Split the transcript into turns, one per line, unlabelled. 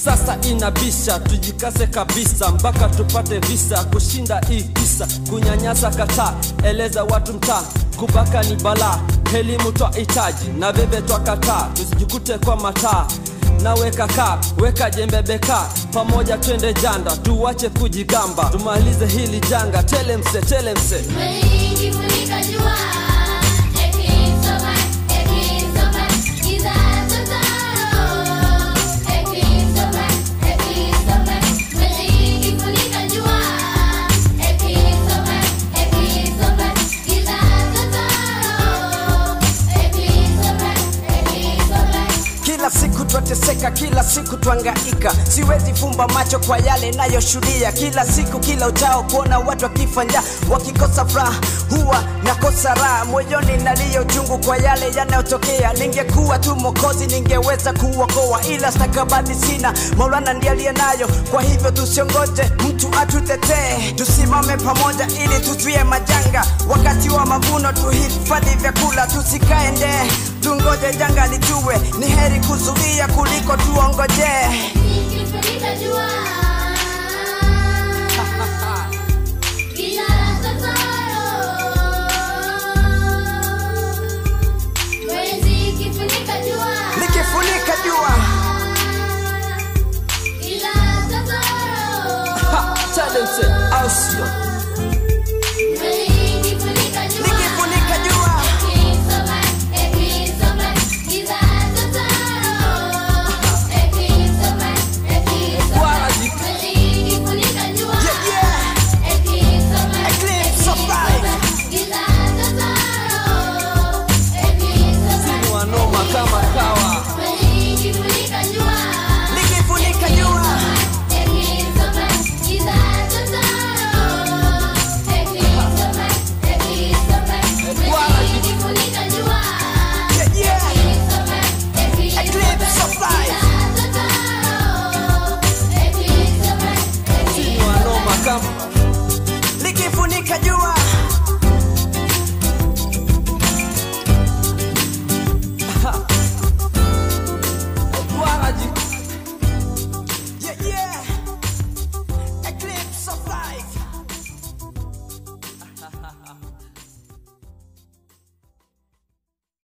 sasa inabisha tujikase kabisa mpaka tupate visa kushinda hii kisa kunyanyasa kataa eleza watu mtaa kubaka ni balaa elimu twahitaji na bebe twakataa tusijikute kwa mataa nawe kakaa weka jembe beka pamoja twende janda tuwache kujigamba tumalize hili janga telemse telemse
Umenifunika jua, ekisoma, ekisoma, giza totoro. Ekisoma, ekisoma, umenifunika jua, ekisoma, ekisoma, giza totoro. Ekisoma, ekisoma.
kila siku twateseka kila siku twangaika siwezi fumba macho kwa yale nayoshuhudia kila siku kila uchao kuona watu wakifanya wakikosa furaha huwa nakosa raha moyoni naliyo uchungu kwa yale yanayotokea ningekuwa tu mokozi ningeweza kuokoa ila stakabadhi sina maulana ndiye aliye nayo kwa hivyo tusiongoje mtu atutetee tusimame pamoja ili tuzuie majanga wakati wa mavuno tuhifadhi vyakula tusikae ndee tungoje janga litue ni heri kuzuia kuliko tuongojee
Nikifunika jua